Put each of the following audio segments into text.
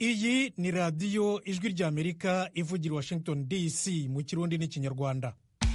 iyi ni radiyo ijwi ry'amerika ivugira i washington dc mu kirundi n'ikinyarwanda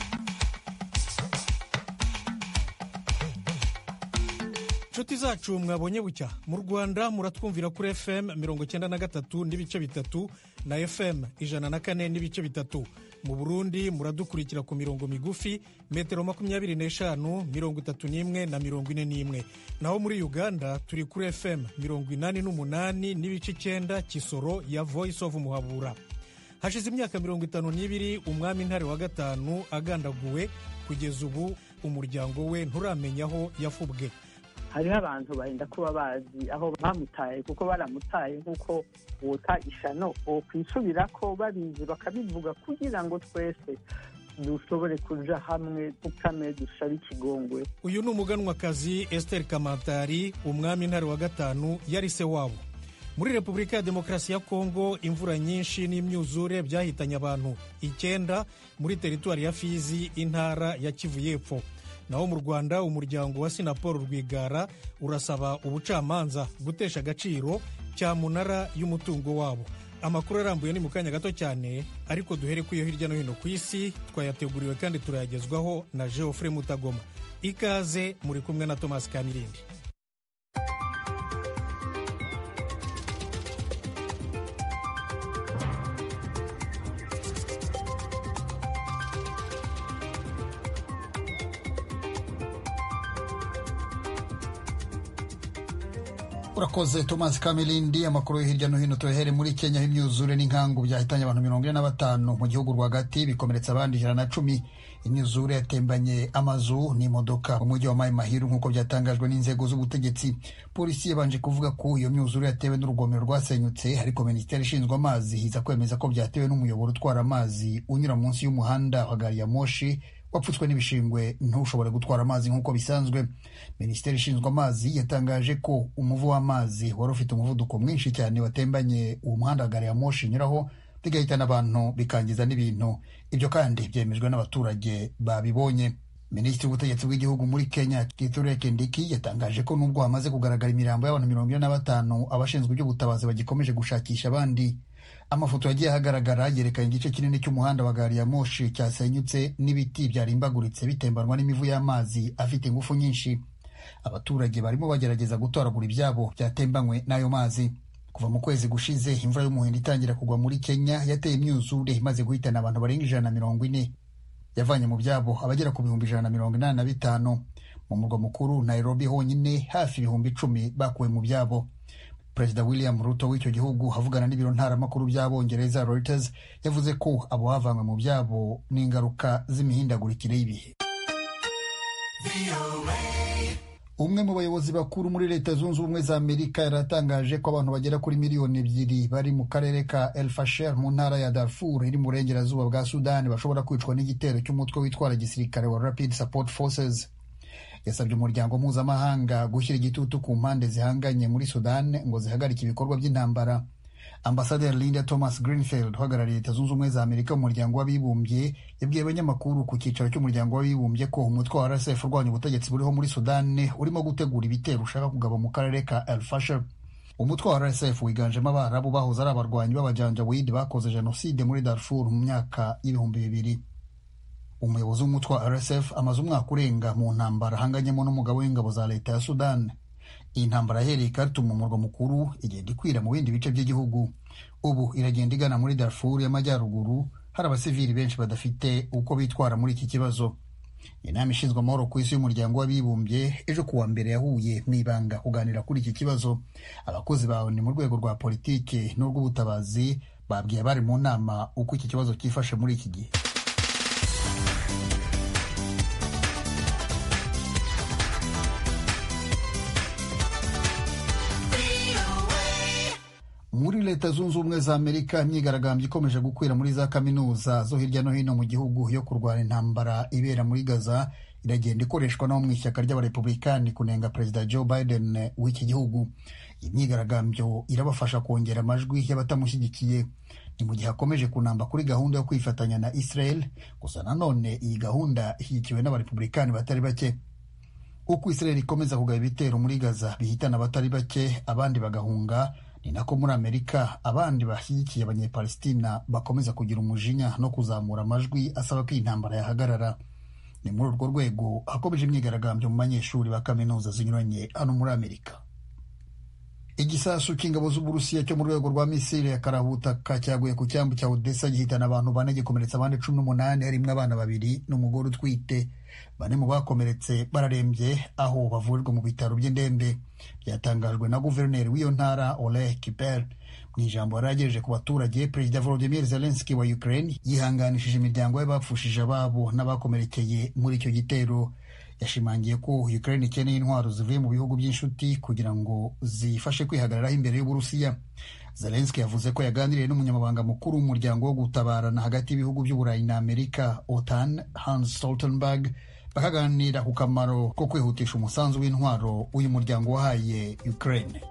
inshuti zacu mwabonye bucya mu rwanda muratwumvira kuri fm mirongo icyenda na gatatu n'ibice bitatu na fm ijana na kane n'ibice bitatu mu burundi muradukurikira ku mirongo migufi metero makumyabiri n'eshanu mirongo itatu n'imwe na mirongo ine n'imwe naho muri uganda turi kuri fm mirongo inani n'umunani n'ibice icyenda kisoro ya voice of muhabura hashize imyaka mirongo itanu n'ibiri umwami ntare wa gatanu agandaguwe kugeza ubu umuryango we nturamenya aho yafubwe hariho abantu barinda kuba bazi aho bamutaye kuko baramutaye nk'uko wota ishano kwisubira ko babizi bakabivuga kugira ngo twese dushobore kuja hamwe dukame dushabe ikigongwe uyu ni umuganwakazi esiteri kamantari umwami ntare wa gatanu yari se wabo muri repubulika ya demokarasi ya kongo imvura nyinshi n'imyuzure byahitanye abantu icyenda muri teritwari ya fizi intara ya kivu y'epfo naho mu rwanda umuryango wa sinaporo rwigara urasaba ubucamanza gutesha agaciro cyamunara y'umutungo wabo amakuru arambuye ni mu kanya gato cyane ariko duhere ku yo hirya no hino ku isi twayateguriwe kandi turayagezwaho na geoffrey mutagoma ikaze muri kumwe na thomas kamirindi urakoze thomas kamirindi amakuru yo hirya no hino tuyahere muri kenya aho imyuzure n'inkangu byahitanye abantu mirongo ine na batanu mu gihugu rwagati bikomeretsa abandi ijana na cumi imyuzure yatembanye amazu n'imodoka mu mujyi wa mayi mahiru nk'uko byatangajwe n'inzego z'ubutegetsi polisi yabanje kuvuga ko iyo myuzure yatewe n'urugomero rwasenyutse ariko minisiteri ishinzwe amazi iza kwemeza ko byatewe n'umuyoboro utwara amazi unyura munsi y'umuhanda wa gari ya moshi wapfutswe n'ibishingwe ntushobore gutwara amazi nk'uko bisanzwe minisiteri ishinzwe amazi yatangaje ko umuvu w'amazi wari ufite umuvuduko mwinshi cyane watembanye uwo muhanda wa gari ya moshi unyuraho bigahitana abantu bikangiza n'ibintu ibyo kandi byemejwe n'abaturage babibonye minisitiri w'ubutegetsi bw'igihugu muri kenya kithure kindiki yatangaje ko nubwo hamaze kugaragara imirambo y'abantu mirongo ine na batanu abashinzwe iby'ubutabazi bagikomeje gushakisha abandi amafoto yagiye ahagaragara yerekana igice kinini cy'umuhanda wa gari ya moshi cyasenyutse n'ibiti byarimbaguritse bitembanwa n'imivu y'amazi afite ingufu nyinshi abaturage barimo bagerageza gutoragura ibyabo byatembanywe n'ayo mazi kuva mu kwezi gushize imvura y'umuhindo itangira kugwa muri kenya yateye imyuzure imaze guhitana abantu barenga ijana na mirongo ine yavanye mu byabo abagera ku bihumbi ijana na mirongo inani na bitanu mu murwa mukuru nairobi honyine hafi ibihumbi icumi bakuwe mu byabo perezida william ruto w'icyo gihugu avugana n'ibiro ntaramakuru by'abongereza reuters yavuze ko abo bavanywe mu byabo n'ingaruka z'imihindagurikire y'ibihe umwe mu bayobozi bakuru muri leta zunze ubumwe za amerika yaratangaje ko abantu bagera kuri miliyoni ebyiri bari mu karere ka el fasher mu ntara ya darfur iri mu burengerazuba bwa sudani bashobora kwicwa n'igitero cy'umutwe witwara gisirikare wa rapid support forces yasabye umuryango mpuzamahanga gushyira igitutu ku mpande zihanganye muri sudan ngo zihagarike ibikorwa by'intambara ambasaderi linda thomas greenfield uhagarariye leta zunze ubumwe za amerika mu muryango w'abibumbye yabwiye abanyamakuru ku cyicaro cy'umuryango w'abibumbye ko umutwe wa rsf urwanya ubutegetsi buriho muri sudan urimo gutegura ibitero ushaka kugaba mu karere ka el fasher umutwe wa rsf wiganjemo abarabu bahoze ari abarwanyi b'abajanjawidi bakoze jenoside muri darfur mu myaka y'ibihumbi bibiri umuyobozi w'umutwe wa rsf amaze umwaka urenga mu ntambara ahanganyemo n'umugabo w'ingabo za leta ya sudan iyi ntambara yahereye Khartoum mu murwa mukuru igenda ikwira mu bindi bice by'igihugu ubu iragenda igana muri darfur y'amajyaruguru hari abasivili benshi badafite uko bitwara muri iki kibazo inama ishinzwe amahoro ku isi y'umuryango w'abibumbye ejo kuwa mbere yahuye mu ibanga kuganira kuri iki kibazo abakozi bawe ni mu rwego rwa politiki n'urw'ubutabazi babwiye abari mu nama uko iki kibazo cyifashe muri iki gihe muri leta zunze ubumwe za amerika imyigaragambyo ikomeje gukwira muri za kaminuza zo hirya no hino mu gihugu yo kurwanya intambara ibera muri gaza iragenda ikoreshwa no mu ishyaka ry'abarepublikani kunenga perezida joe biden w'iki gihugu iyi myigaragambyo irabafasha kongera amajwi y'abatamushyigikiye ni mu gihe akomeje kunamba kuri gahunda yo kwifatanya na israel gusa nanone iyi gahunda ishyigikiwe n'abarepublikani batari bake uko israel ikomeza kugaba ibitero muri gaza bihitana abatari bake abandi bagahunga ni nako muri amerika abandi bashyigikiye abanyepalestina bakomeza kugira umujinya no kuzamura amajwi asaba ko iyi ntambara yahagarara ni muri urwo rwego hakomeje imyigaragambyo mu banyeshuri ba kaminuza zinyuranye hano muri amerika igisasu cy'ingabo z'uburusiya cyo mu rwego rwa misiri ya karabutaka cyaguye ku cyambu cya odessa gihitana abantu bane gikomeretsa abandi cumi n'umunani harimo abana babiri n'umugore utwite bane mu bakomeretse bararembye aho bavurirwa mu bitaro by'indembe byatangajwe na guverineri w'iyo ntara oleh kiper mu ijambo yari agejeje ku baturage perezida volodimir zelenski wa ukraine yihanganishije imiryango y'abapfushije ababo n'abakomerekeye muri icyo gitero yashimangiye ko Ukraine ikeneye intwaro zivuye mu bihugu by'inshuti kugira ngo zifashe kwihagararaho imbere y'Uburusiya. Zelensky yavuze ko yaganiriye n'umunyamabanga mukuru w'umuryango wo gutabarana hagati y'ibihugu by'Uburayi na Amerika OTAN Hans Stoltenberg bakaganira ku kamaro ko kwihutisha umusanzu w'intwaro uyu muryango wahaye Ukraine.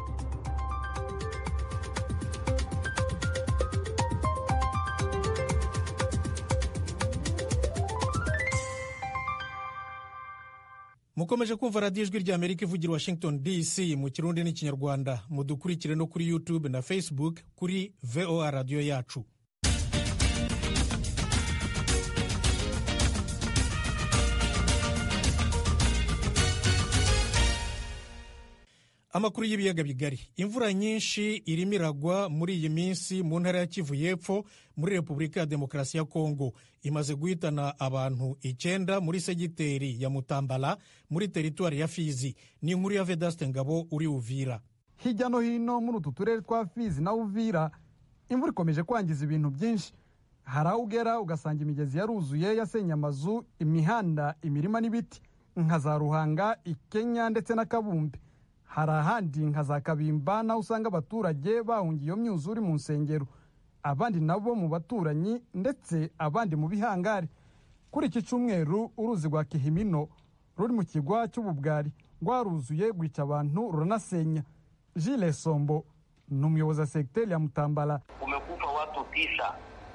mukomeje kumva radiyo ijwi rya amerika ivugira washington dc mu kirundi n'ikinyarwanda mudukurikire no kuri youtube na facebook kuri voa radiyo yacu amakuru y'ibiyaga bigari imvura nyinshi irimo iragwa muri iyi minsi mu ntara ya kivu y'epfo muri repubulika ya demokarasi ya kongo imaze guhitana abantu icyenda muri segiteri ya mutambala muri teritwari ya fizi ni inkuru ya vedaste ngabo uri uvira hirya no hino muri utu turere twa fizi na uvira imvura ikomeje kwangiza ibintu byinshi hari aho ugera ugasanga imigezi yaruzuye yasenye amazu imihanda imirima n'ibiti nka za ruhanga ikenya ndetse na kabumbe hari ahandi nka za kabimba naho usanga abaturage bahungiye iyo myuzure mu nsengero abandi nabo mu baturanyi ndetse abandi mu bihangari kuri iki cyumweru uruzi rwa kihimino ruri mu kigwa cy'ububwari rwaruzuye rwica abantu ruranasenya jile sombo ni umuyobozi wa segiteri ya mutambala kumekufa watu tisa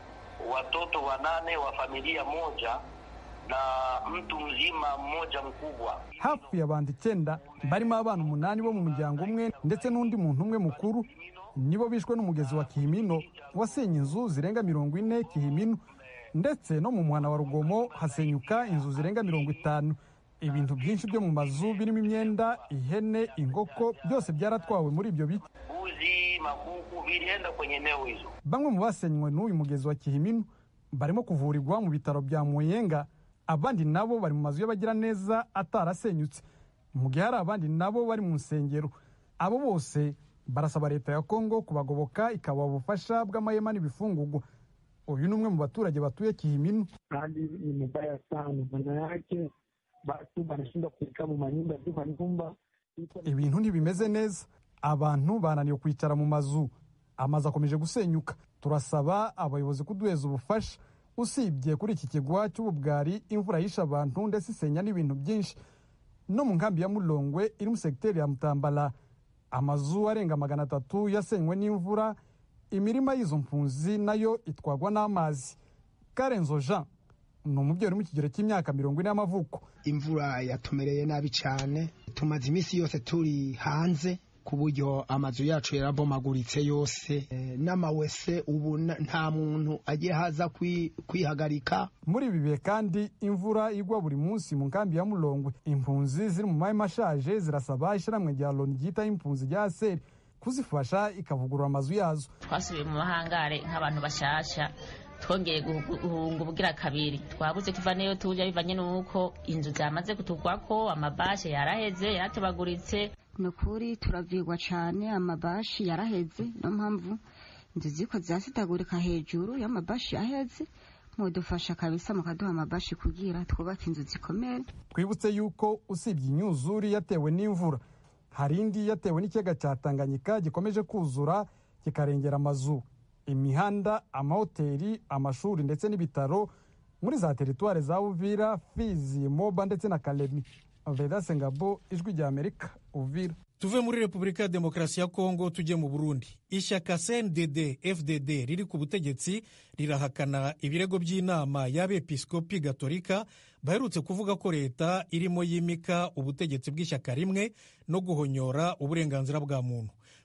watoto wanane wa familia moja na mtu mzima mmoja mkubwa. hafi abantu icyenda barimo abana umunani bo mu muryango umwe ndetse n'undi muntu umwe mukuru nibo bishwe n'umugezi wa kihimino wasenye inzu zirenga mirongo ine kihimino ndetse no mu muhana wa rugomo hasenyuka inzu zirenga mirongo itanu ibintu byinshi byo mu mazu birimo imyenda ihene inkoko byose byaratwawe muri ibyo biti Mbuzi, makuku vilienda kwenye eneo hizo. bamwe mu basenywe n'uyu mugezi wa kihimino barimo kuvurirwa mu bitaro bya muyenga abandi nabo bari mu mazu y'abagiraneza atarasenyutse mu gihe hari abandi nabo bari mu nsengero abo bose barasaba leta ya kongo kubagoboka ikabaha ubufasha bw'amahema n'ibifungugwa uyu ni umwe mu baturage batuye kihimino hali ni mbaya sana, maana yake watu wanashindwa kuikaa mu manyumba juu manyumba iko na ibintu ntibimeze neza abantu bananiwe kwicara mu mazu amazu akomeje gusenyuka turasaba abayobozi kuduheza ubufasha usibye kuri iki kigwa cy'ububwari imvura yishe abantu ndetse isenya n'ibintu byinshi no mu nkambi ya mulongwe iri mu segiteri ya mutambala amazu arenga magana atatu yasenywe n'imvura imirima y'izo mpunzi nayo itwagwa n'amazi karenzo jean ni umubyeyi uri mu kigero cy'imyaka mirongo ine y'amavuko imvura yatumereye nabi cyane tumaze iminsi yose turi hanze ku buryo amazu yacu yarabomaguritse yose Eh, n'amawese ubu na- nta muntu agiye haza kwi- kwihagarika muri ibi bihe kandi imvura igwa buri munsi mu nkambi ya mulongwe impunzi ziri mu mahema ashaje zirasaba ishyirahamwe rya loni ryitaho impunzi rya aseri kuzifasha ikavugurura amazu yazo twasubiye mu mahangare nk'abantu bashasha twongeye guhu- guhunga ubugira kabiri twabuze tuva niyo tujya bivanye n'uko inzu zamaze kutugwako amabashe yaraheze yaratobaguritse ni ukuri turavirwa cyane amabashi yaraheze niyo mpamvu inzu ziko zirasitagurika hejuru y'amabashi yaheze mudufasha kabisa mukaduha amabashi kugira twubake inzu zikomere twibutse yuko usibye imyuzure yatewe n'imvura hari indi yatewe n'ikiyaga cya tanganyika gikomeje kuzura kikarengera amazu imihanda amahoteli amashuri ndetse n'ibitaro muri za teritwari za uvira fizi moba ndetse na kalemi vedase ngabo ijwi rya amerika uvira tuve muri repubulika ya demokarasi ya kongo tujye mu burundi ishyaka cndd fdd riri ku butegetsi rirahakana ibirego by'inama y'abepiskopi gatolika baherutse kuvuga ko leta irimo yimika ubutegetsi bw'ishyaka rimwe no guhonyora uburenganzira bwa muntu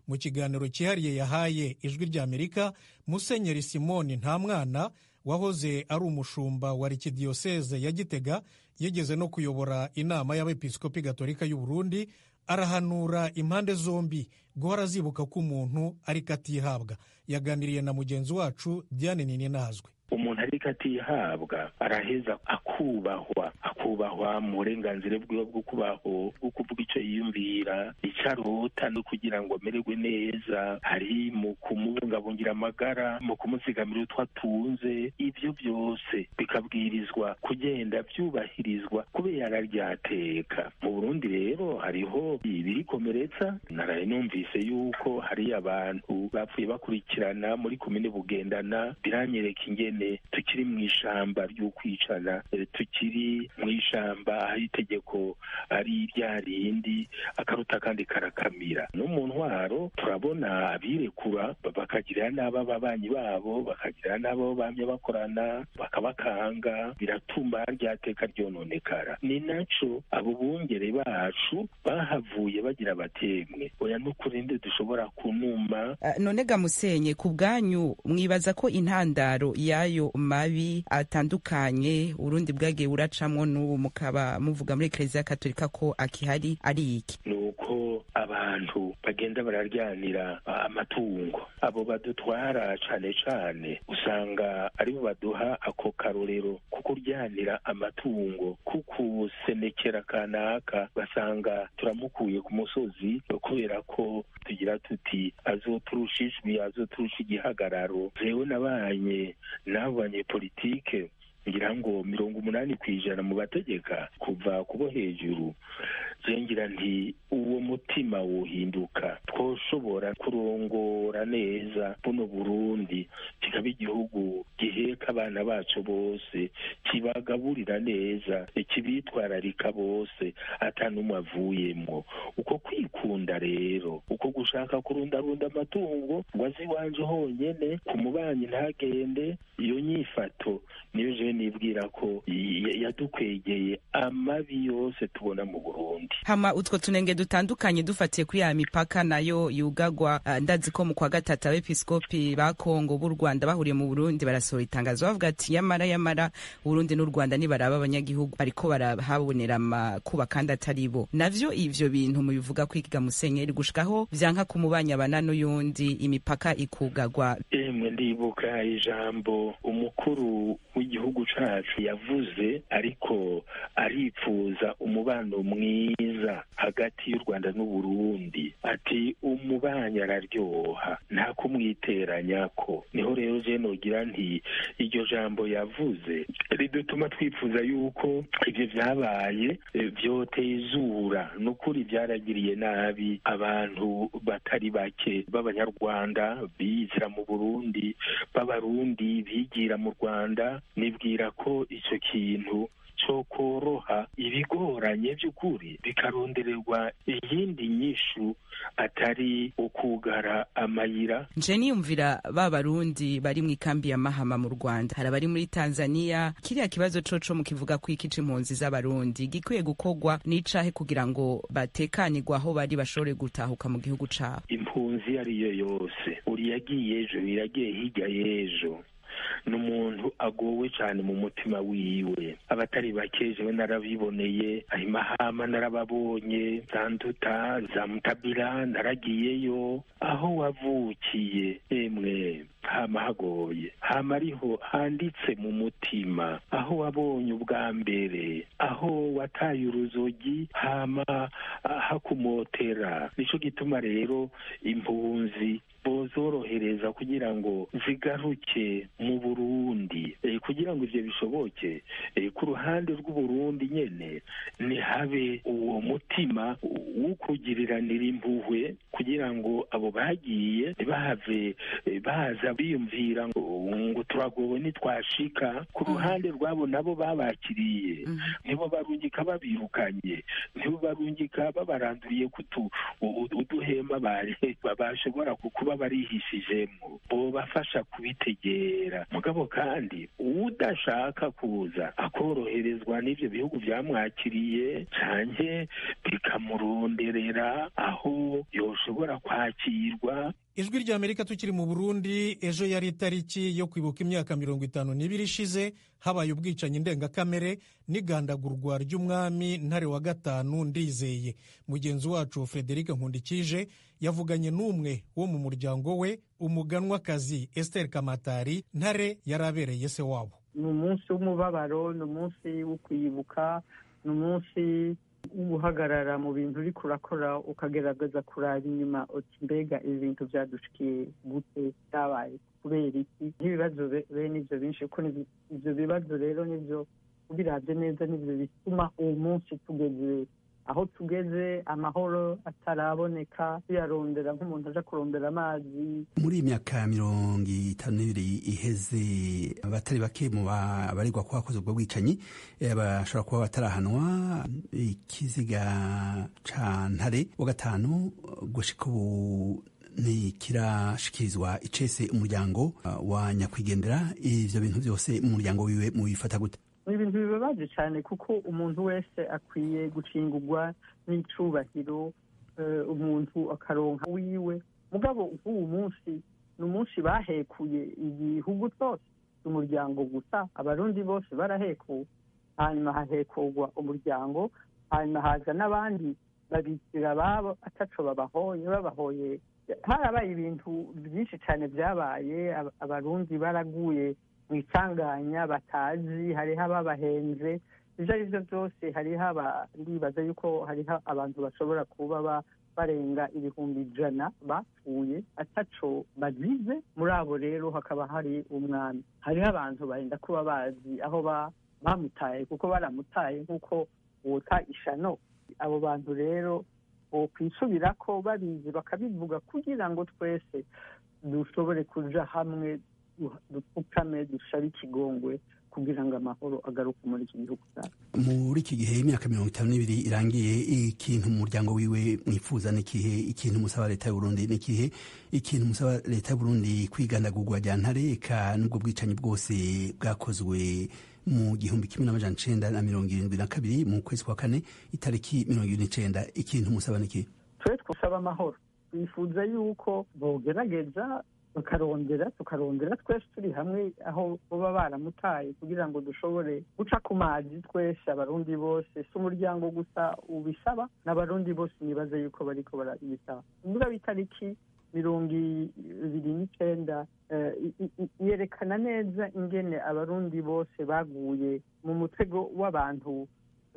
mu kiganiro cyihariye yahaye ijwi ry'amerika musenyeri simoni nta mwana wahoze ari umushumba wa arikidiyoseze ya gitega yigeze no kuyobora inama y'abepiskopi gatolika y'u burundi arahanura impande zombi guhora zibuka ko umuntu ariko atihabwa yaganiriye na mugenzi wacu diane ninazwe umuntu ariko atihabwa araheza akubahwa akubahwa mu burenganzira bwiwe bwo kubaho bwo kuvuga icyo yiyumvira icyo arota no kugira ngo amererwe neza hari mu kumubungabungira amagara mu kumuzigamira utwo atunze ibyo byose bikabwirizwa kugenda byubahirizwa kubera ryateka mu burundi rero hariho ibirikomeretsa naraye numvise yuko hari abantu bapfuye bakurikirana muri komine bugendana biranyereka ingene tukiri mu ishamba ry'ukwicana tukiri mu ishamba aho itegeko ari rya rindi akaruta kandi karakamira no mu ntwaro turabona abirekura bakagirira n'abo ababanyi babo bakagirira n'abo bamye bakorana bakabakanga biratuma ryateka ryononekara ni naco abo bungere bacu bahavuye bagira batemwe oya n'ukurinde dushobora kunuma uh, none ga musenye ku bwanyu mwibaza ko intandaro yayo mabi atandukanye urundi bwagiye buracamwo n'ubu mukaba muvuga muri ekereziya katolika ko akihari ari iki ni uko abantu bagenda bararyanira amatungo abo badutwara cane cane usanga aribo baduha ako karorero ko kuryanira amatungo kukusenekera kanaka basanga turamukuye ku musozi kubera ko tugira tuti azoturusha ijwi azoturusha igihagararo jewe nabanye n'abo banyepolitike ngira ngo mirongo umunani ku ijana mu bategeka kuva kubo hejuru ngira nti uwo mutima wohinduka twoshobora kurongora neza buno burundi kikaba igihugu giheka abana bacu bose kibagaburira neza kibitwararika bose atanumwe avuyemwo uko kwikunda rero uko gushaka kurundarunda amatungo ngo azi iwanje honyene ku mubanyi ntagende iyo nyifato niyo je nibwira ko yadukwegeye amabi yose tubona mu burundi hama utwo tunenge dutandukanye dufatiye kuri ya mipaka nayo yugagwa uh, ndazi ko mu kwa gatatu abepiskopi ba kongo b'u rwanda bahuriye mu burundi barasohora itangazo bavuga ati yamara yamara uburundi n'u rwanda nibaraba abanyagihugu bariko barahabonera amakuba kandi atari bo navyo ivyo bintu mubivuga kwiga musenyeri gushikaho vyanka kumubanyabana n'uyundi imipaka ikugagwa emwe ndibuka ijambo umukuru w'igihugu cacu yavuze ariko aripfuza umubano mwiza hagati y'u rwanda n'uburundi ati umubanyi araryoha nta kumwiteranyako niho rero je nogira nti iryo jambo yavuze ridutuma twifuza yuko ivyo vyabaye vyotezura nukuri vyaragiriye nabi abantu batari bake b'abanyarwanda biyizira mu burundi b'abarundi bigira mu rwanda nibwira ko ico kintu cyo koroha ibigoranye by'ukuri bikarondererwa iyindi nyishu atari ukugara amayira nje niyumvira ba barundi bari mu ikambi ya mahama mu rwanda hari abari muri tanzania kiriya kibazo coco mukivuga ko iki c'impunzi z'abarundi gikwiye gukorwa n'icahe kugira ngo batekanirwe aho bari bashobore gutahuka mu gihugu cabo impunzi ariyo yose uri yagiye ejo iragiye hirya y'ejo ni umuntu agowe cyane mu mutima wiwe abatari bake jewe narabiboneye ahimahama narababonye za nduta za mutabira naragiyeyo aho wavukiye emwe hama hagoye hama ariho handitse mu mutima aho wabonye ubwa mbere aho wataye uruzogi hama hakumotera nico gituma rero impunzi bozorohereza kugira ngo zigaruke mu burundi e, kugira ngo ivyo bishoboke e, ku ruhande rw'uburundi nyene nihabe uwo mutima w'ukugiriranira impuhwe kugira ngo abo bagiye ntibahave e, baza biyumvira ngo, ngo turagowe nitwashika ku ruhande rwabo nabo babakiriye nibo barungika babirukanye nibo barungika babaranduriye kutu uduhema bashobora kuba barihishijemo bobafasha kubitegera mugabo kandi udashaka kuza akoroherezwa n'ivyo bihugu vyamwakiriye canke bikamuronderera aho yoshobora kwakirwa ijwi rya amerika tukiri mu burundi ejo yari itariki yo kwibuka imyaka mirongo itanu n'ibiri ishize habaye ubwicanyi ndengakamere n'igandagurwa ry'umwami ntare wa gatanu ndizeye mugenzi wacu frederic nkundikije yavuganye n'umwe wo mu muryango we umuganwakazi esther kamatari ntare yari abereye se wabo ni umunsi w'umubabaro ni umunsi wo kwibuka ni umunsi guhagarara mu bintu uri kurakora ukagerageza kuraba inyuma uti mbega ibi bintu byadushikiye gute byabaye kubera iki nk'ibibazo bene ibyo binshi kuko ibyo bibazo rero nibyo ubirabye neza nibyo bituma uwo munsi tugeze aho tugeze amahoro ataraboneka tuyarondera nk'umuntu aja kurondera amazi muri iyi myaka mirongo itanu n'ibiri iheze abatari bake mu baregwa ko bakoze ubwo bwicanyi bashobora kuba batarahanwa ikiziga ca ntare wa gatanu gushika ubu ntikirashikirizwa icese umuryango wa nyakwigendera ivyo bintu byose mu muryango wiwe mubifata gute ni ibintu bibabaje cyane kuko umuntu wese akwiye gucingurwa n'icubahiro umuntu akaronka wiwe mugabo nk'uwu munsi ni umunsi bahekuye igihugu cyose umuryango gusa abarundi bose barahekuwe hanyuma hahekurwa umuryango hanyuma haza n'abandi babikira ababo ataco babahoye babahoye harabaye ibintu byinshi cyane byabaye abarundi baraguye mu isanganya batazi hariho ababahenze ibyo ari byo byose hariho ndibaza yuko hariho abantu bashobora kuba barenga ibihumbi ijana bapfuye ataco bagize muri abo rero hakaba hari umwami hariho abantu barenda kuba bazi aho bamutaye kuko baramutaye nk'uko wota ishano abo bantu rero kwisubira ko babizi bakabivuga kugira ngo twese dushobore kuja hamwe dupfukame dushabe ikigongwe kugira ngo amahoro agaruke muri iki gihugu cyacu muri iki gihe imyaka mirongo itanu n'ibiri irangiye ikintu mu muryango wiwe mwifuza n'ikihe ikintu musaba leta y'uburundi n'ikihe ikintu musaba leta y'uburundi kwigandagurwa rya ntare eka n'ubwo bwicanyi bwose bwakozwe mu gihumbi kimwe n'amajana icenda na mirongo irindwi na kabiri mu kwezi kwa kane itariki mirongo irindwi n'icenda ikintu musaba n'ikihe twe twusaba amahoro twifuza yuko bogerageza tukarondera tukarondera twese turi hamwe aho baba baramutaye kugira ngo dushobore guca ku mazi twese abarundi bose si umuryango gusa ubisaba n'abarundi bose nibaze yuko bariko barabisaba ubwo itariki mirongo ibiri n'icenda yerekana neza ingene abarundi bose baguye mu mutego w'abantu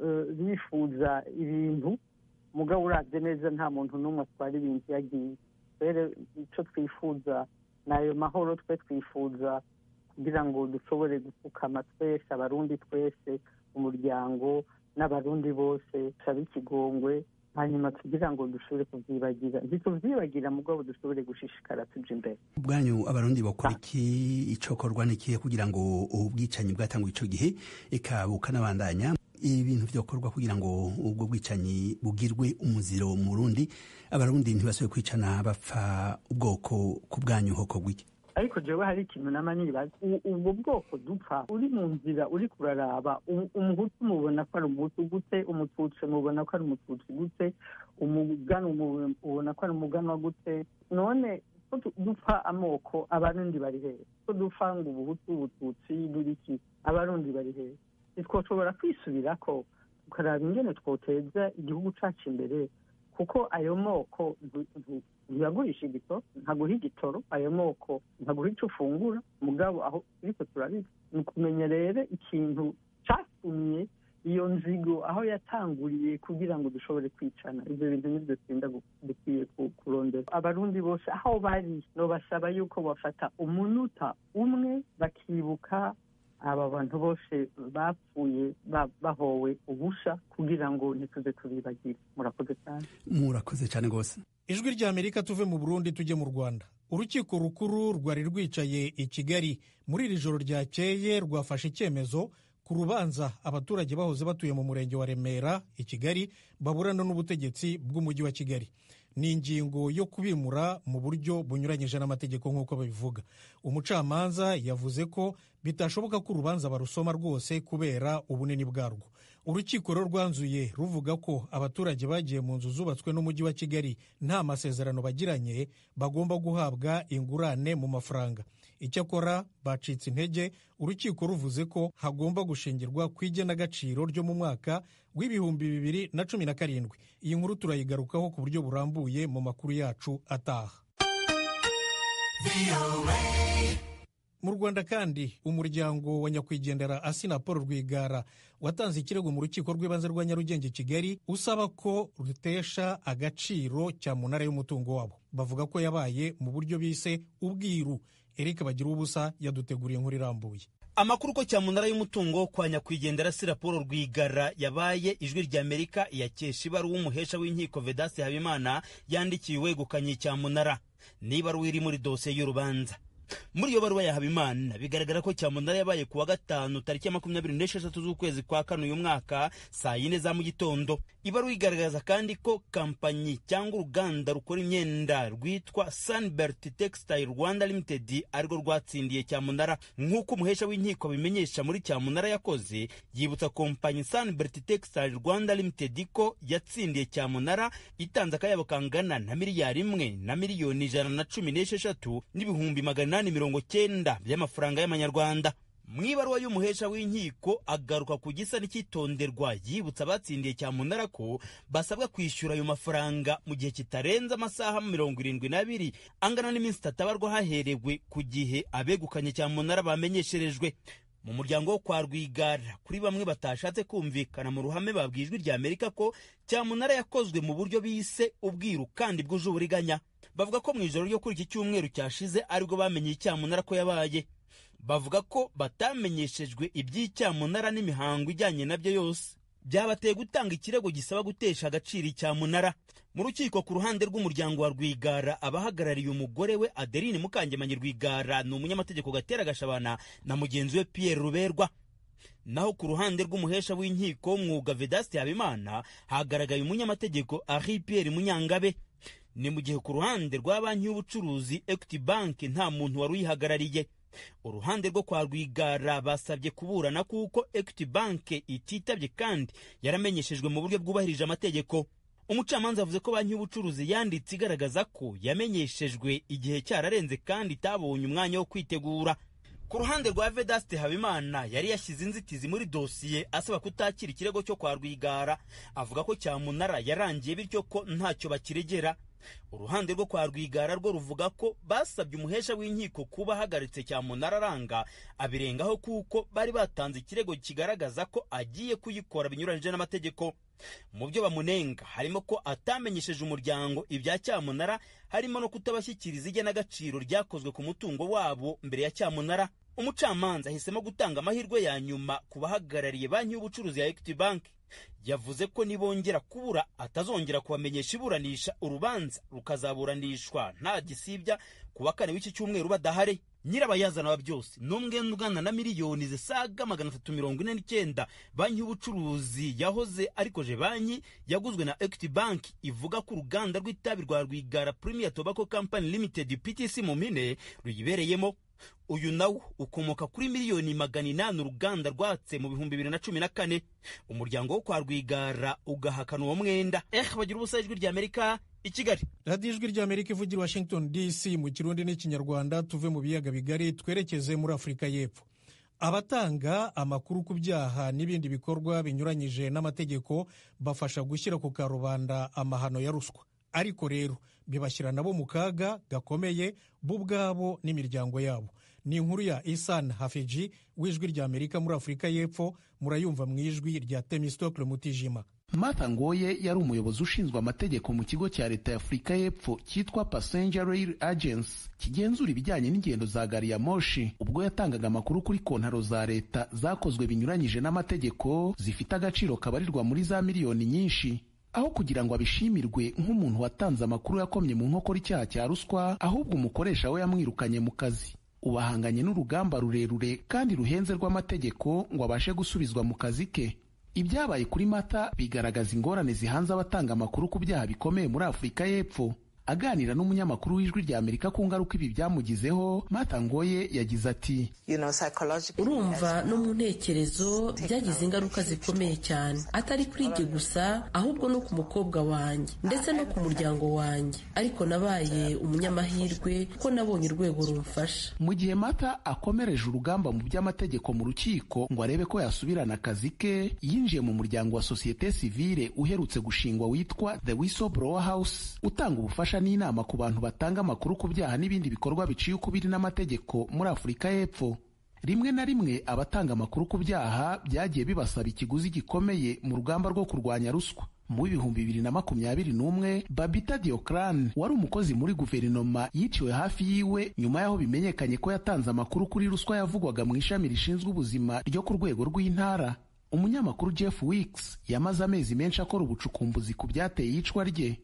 bifuza ibintu mugabo urabye neza nta muntu n'umwe atwara ibintu yagiye rero icyo twifuza ni ayo mahoro twe twifuza kugira ngo dushobore gupfukama twese abarundi twese umuryango n'abarundi bose tusabe ikigongwe hanyuma kugira ngo dushobore kubyibagira ntitubyibagira mugabo dushobore gushishikara tuja imbere ubwanyu abarundi bakora iki icokorwa n'ikihe kugira ngo ubu bwicanyi bwatanguye ico gihe eka bukanabandanya ibintu vyokorwa kugira ngo ubwo bwicanyi bugirwe umuziro mu Burundi abarundi ntibasubire kwicana bapfa ubwoko ku bwanyu hoko gwiki ariko jewe hari ikintu nama nibaza ubwo bwoko dupfa uri mu nzira uri kuraraba umuhutu mubona ko ari umuhutu gute umututsi mubona ko ari umututsi gute umuganwa mubona ko ari umuganwa gute none ko dupfa amoko abarundi bari hehe ko dupfa ngo ubuhutu ubututsi buriki abarundi bari hehe ntitwoshobora kwisubirako tukaraba ingene twoteza igihugu cacu imbere kuko ayo moko ntiyagurisha igitoro ntaguha igitoro ayo moko ntaguha icyo ufungura mugabo aho turiko turabizi ni ukumenya rero ikintu catumye iyo nzigo aho yatanguriye kugira ngo dushobore kwicana ibyo bintu nibyo twenda dukwiye kurondera abarundi bose aho bari nobasaba yuko bafata umunota umwe bakibuka aba bantu bose bapfuye bahowe ubusha kugira ngo ntituze tubibagire murakoze cyane murakoze cyane rwose ijwi rya amerika tuve mu burundi tujye mu rwanda urukiko rukuru rwari rwicaye i kigali muri iri joro ryakeye rwafashe icyemezo ku rubanza abaturage bahoze batuye mu murenge wa remera i kigali baburana n'ubutegetsi bw'umujyi wa kigali ni ingingo yo kubimura mu buryo bunyuranyije n'amategeko nk'uko babivuga umucamanza yavuze ko bitashoboka ko urubanza barusoma rwose kubera ubunini bwarwo urukiko rero rwanzuye ruvuga ko abaturage bagiye mu nzu zubatswe n'umujyi wa kigali nta masezerano bagiranye bagomba guhabwa ingurane mu mafaranga icyakora bacitse intege urukiko ruvuze ko hagomba gushingirwa ku igenagaciro ryo mu mwaka w'ibihumbi bibiri na cumi na karindwi iyi nkuru turayigarukaho ku buryo burambuye mu makuru yacu ataha mu rwanda kandi umuryango wa nyakwigendera asina paul rwigara watanze ikirego mu rukiko rw'ibanze rwa nyarugenge kigali usaba ko rutesha agaciro cyamunara y'umutungo wabo bavuga ko yabaye mu buryo bise ubwiru eric bagira ubusa yaduteguriye inkuru irambuye amakuru ko cyamunara y'umutungo kwa nyakwigendera sira paul rwigara yabaye ijwi ry'amerika iyakesha ibaruwa umuhesha w'inkiko vedasi habimana yandikiye uwegukanye cyamunara n'ibaruwa iri muri dosiye y'urubanza muri iyo baruwa ya habimana bigaragara ko cyamunara yabaye ku wa gatanu tariki ya makumyabiri n'esheshatu z'ukwezi kwa kane uyu mwaka saa yine za mu gitondo ibaruwa igaragaza kandi ko kampanyi cyangwa uruganda rukora imyenda rwitwa sunbert textile rwanda limited arirwo rwatsindiye cyamunara nk'uko umuhesha w'inkiko abimenyesha muri cyamunara yakoze yibutsa kompanyi sunbert textile rwanda limited ko yatsindiye cyamunara itanze akayabo kangana na miliyari imwe na miliyoni ijana na cumi n'esheshatu n'ibihumbi magana inani mirongo cyenda by'amafaranga y'amanyarwanda mu ibaruwa y'umuhesha w'inkiko agaruka ku gisa n'icyitonderwa yibutsa abatsindiye cyamunara ko basabwa kwishyura ayo mafaranga mu gihe kitarenze amasaha mirongo irindwi n'abiri angana n'iminsi itatu abarwa haherewe ku gihe abegukanye cyamunara bamenyesherejwe mu muryango wo kwa rwigara kuri bamwe batashatse kumvikana mu ruhame babwiye ijwi rya amerika ko cyamunara yakozwe mu buryo bise ubwiru kandi bwuje uburiganya bavuga ko mu ijoro ryo kuri iki cyumweru cyashize aribwo bamenye icyamunara ko yabaye bavuga ko batamenyeshejwe iby'icyamunara n'imihango ijyanye nabyo yose byabateye gutanga ikirego gisaba gutesha agaciro icyamunara mu rukiko ku ruhande rw'umuryango wa rwigara abahagarariye umugore we adeline mukangemanyi rwigara ni umunyamategeko gatera gashabana na mugenzi we pierre ruberwa naho ku ruhande rw'umuhesha w'inkiko w'umwuga vedasti habimana hagaragaye umunyamategeko ari pierre munyangabe ni mu gihe ku ruhande rwa banki y'ubucuruzi equity bank nta muntu wari uyihagarariye uruhande rwo kwa rwigara basabye kuburana kuko equity bank ititabye kandi yaramenyeshejwe mu buryo bwubahirije amategeko umucamanza yavuze ko banki y'ubucuruzi yanditse igaragaza ko yamenyeshejwe igihe cyararenze kandi itabonye umwanya wo kwitegura ku ruhande rwa vedaste habimana yari yashyize inzitizi muri dosiye asaba kutakira ikirego cyo kwa rwigara avuga ko cyamunara yarangiye bityo ko ntacyo bakiregera uruhande rwo kwa rwigara rwo ruvuga ko basabye umuhesha w'inkiko kuba ahagaritse cyamunara aranga abirengaho kuko bari batanze ikirego kigaragaza ko agiye kuyikora binyuranyije n'amategeko mu byo bamunenga harimo ko atamenyesheje umuryango ibya cyamunara harimo no kutabashyikiriza igenagaciro ryakozwe ku mutungo wabo mbere ya cyamunara umucamanza ahisemo gutanga amahirwe ya nyuma ku bahagarariye banki y'ubucuruzi ya equity bank yavuze ko nibongera kubura atazongera kubamenyesha iburanisha urubanza rukazaburanishwa nta gisibya ku wa kane w'iki cyumweru badahari nyirabayazana wa byose ni umwenda ugana na miliyoni zisaga magana atatu mirongo ine n'icyenda banki y'ubucuruzi yahoze arikoje banki yaguzwe na equity bank ivuga ko uruganda rw'itabi rwa rwigara premier tobacco company limited ptc mu mpine ruyibereyemo uyu nawo ukomoka kuri miliyoni magana inani uruganda rwatse mu bihumbi bibiri na cumi na kane umuryango wo kwa rwigara ugahakana uwo mwenda eh bagira ubusa ijwi rya amerika i kigali radiyo ijwi rya amerika ivugira washington dc mu kirundi n'ikinyarwanda tuve mu biyaga bigari twerekeze muri afurika y'epfo abatanga amakuru ku byaha n'ibindi bikorwa binyuranyije n'amategeko bafasha gushyira ku karubanda amahano ya ruswa ariko rero bibashyira nabo mu kaga gakomeye bo ubwabo n'imiryango yabo ni inkuru ya isan hafiji w'ijwi rya amerika muri afurika y'epfo murayumva mu ijwi rya temistokle mutijima Martha Ngoye yari umuyobozi ushinzwe amategeko mu kigo cya leta ya Afurika y'Epfo cyitwa Passenger Rail Agency kigenzura ibijyanye n'ingendo za gari ya moshi ubwo yatangaga amakuru kuri kontaro za leta zakozwe binyuranyije n'amategeko zifite agaciro kabarirwa muri za miliyoni nyinshi aho kugira ngo abishimirwe nk'umuntu watanze amakuru yakomye mu nkokora icyaha cya ruswa ahubwo umukoresha we yamwirukanye mu kazi ubahanganye n'urugamba rurerure kandi ruhenze rw'amategeko ngo abashe gusubizwa mu kazi ke ibyabaye kuri mata bigaragaza ingorane zihanze abatanga amakuru ku byaha bikomeye muri afurika y'epfo aganira n'umunyamakuru w'ijwi rya amerika ku ngaruka ibi byamugizeho mata ngoye yagize ati urumva no mu ntekerezo byagize ingaruka zikomeye cyane atari kuri jye gusa ahubwo no ku mukobwa wanjye ndetse no ku muryango wanjye ariko nabaye umunyamahirwe ko nabonye urwego rumfasha mu gihe mata akomereje urugamba mu by'amategeko mu rukiko ngo arebe ko yasubirana akazi ke yinjiye mu muryango wa sosiyete sivile uherutse gushingwa witwa the whistleblower house utanga ubufasha n'inama ku bantu batanga amakuru ku byaha n'ibindi bikorwa biciye ukubiri n'amategeko muri afurika y'epfo rimwe na rimwe abatanga amakuru ku byaha byagiye bibasaba ikiguzi gikomeye mu rugamba rwo kurwanya ruswa mu w'ibihumbi bibiri na makumyabiri n'umwe babita diocran wari umukozi muri guverinoma yiciwe hafi yiwe nyuma y'aho bimenyekanye ko yatanze amakuru kuri ruswa yavugwaga mu ishami rishinzwe ubuzima ryo ku rwego rw'intara umunyamakuru jeff weeks yamaze amezi menshi akora ubucukumbuzi ku byateye iyicwa rye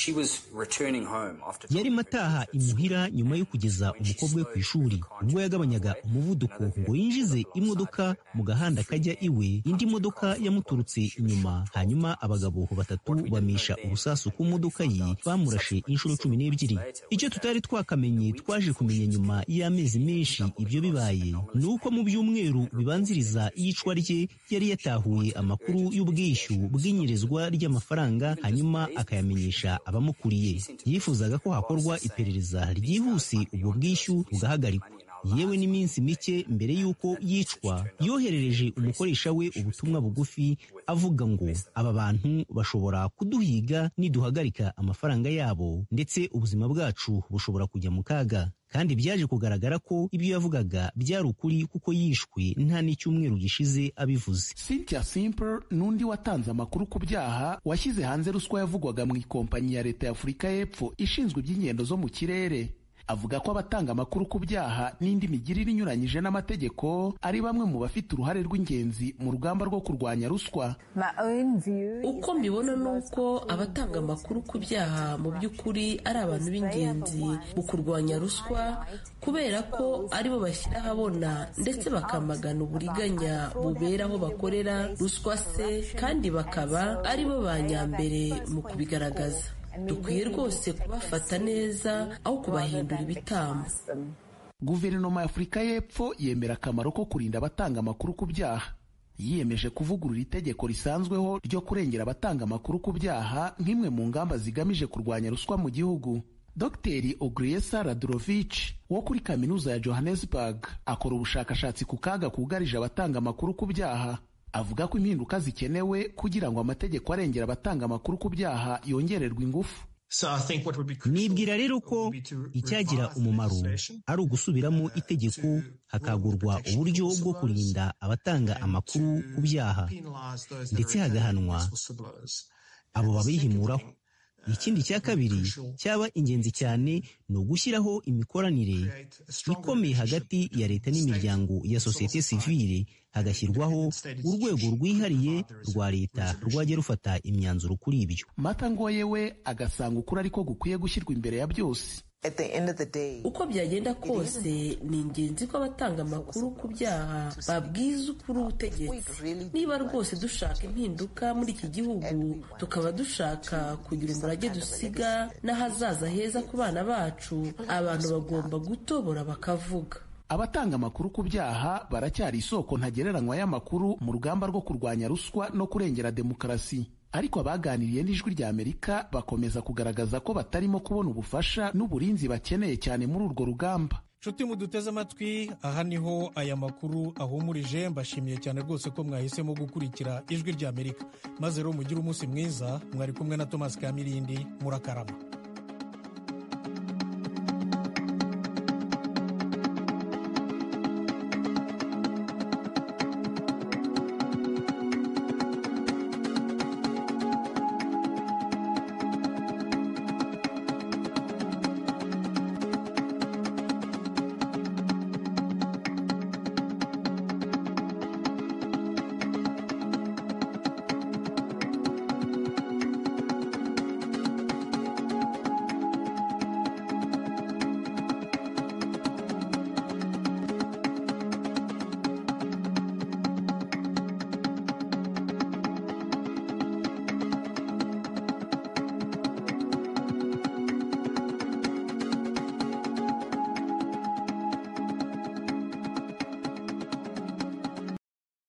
yarimo ataha imuhira nyuma yo kugeza umukobwa we ku ishuri ubwo yagabanyaga umuvuduko ngo yinjize imodoka mu gahanda kajya iwe indi modoka yamuturutse inyuma hanyuma abagabo batatu bamisha urusasu ku modoka ye bamurashe inshuro cumi n'ebyiri icyo tutari twakamenye twaje kumenya nyuma y'amezi menshi ibyo bibaye ni uko mu byumweru bibanziriza iyicwa rye yari yatahuye amakuru y'ubwishyu bw'inyerezwa ry'amafaranga hanyuma akayamenyesha abamukuriye yifuzaga ko hakorwa iperereza ryihuse ubwo bwishyu bugahagarikwa yewe n'iminsi mike mbere y'uko yicwa yoherereje umukoresha we ubutumwa bugufi avuga ngo aba bantu bashobora kuduhiga niduhagarika amafaranga yabo ndetse ubuzima bwacu bushobora kujya mu kaga kandi byaje kugaragara ko ibyo yavugaga byari ukuri kuko yishwe nta n'icyumweru gishize abivuze cynthia simple n'undi watanze amakuru ku byaha washyize hanze ruswa yavugwaga mu ikompanyi ya leta ya afurika y'epfo ishinzwe iby'ingendo zo mu kirere avuga ko abatanga amakuru ku byaha n'indi migirire inyuranyije n'amategeko ari bamwe mu bafite uruhare rw'ingenzi mu rugamba rwo kurwanya ruswa uko mbibona ni uko abatanga amakuru ku byaha mu by'ukuri ari abantu b'ingenzi mu kurwanya ruswa kubera ko aribo bashyira ahabona ndetse bakamagana uburiganya bubera aho bakorera ruswa se kandi bakaba aribo ba nyambere mu kubigaragaza dukwiye rwose kubafata neza aho kubahindura ibitambo guverinoma ya afurika y'epfo yemera akamaro ko kurinda abatanga amakuru ku byaha yiyemeje kuvugurura itegeko risanzweho ryo kurengera abatanga amakuru ku byaha nk'imwe mu ngamba zigamije kurwanya ruswa mu gihugu dr ogriesa radurovich wo kuri kaminuza ya johannesburg akora ubushakashatsi ku kaga kugarije abatanga amakuru ku byaha avuga ko impinduka zikenewe kugira ngo amategeko arengera abatanga amakuru ku byaha yongererwe ingufu nibwira rero ko icyagira umumaro ari ugusubiramo itegeko hakagurwa uburyo bwo kurinda abatanga amakuru ku byaha ndetse hagahanwa abo babihimuraho ikindi cya kabiri cyaba ingenzi cyane ni ugushyiraho imikoranire ikomeye hagati ya leta n'imiryango ya sosiyete sivile hagashyirwaho urwego rwihariye rwa leta rwajya rufata imyanzuro kuri ibyo mata ngoye we agasanga ukuri ariko gukwiye gushyirwa imbere ya byose uko byagenda kose ni ingenzi ko abatanga amakuru ku byaha babwiza ukuri ubutegetsi niba rwose dushaka impinduka muri iki gihugu tukaba dushaka kugira umurage dusiga n'ahazaza heza ku bana bacu abantu bagomba gutobora bakavuga abatanga amakuru ku byaha baracyari isoko ntagereranywa y'amakuru mu rugamba rwo kurwanya ruswa no kurengera demokarasi ariko abaganiriye n'ijwi rya amerika bakomeza kugaragaza ko batarimo kubona ubufasha n'uburinzi bakeneye cyane muri urwo rugamba nshuti muduteze amatwi aha niho aya makuru ahumurije mbashimiye cyane rwose ko mwahisemo gukurikira ijwi rya amerika maze rero mugire umunsi mwiza mwari kumwe na thomas kamirindi murakarama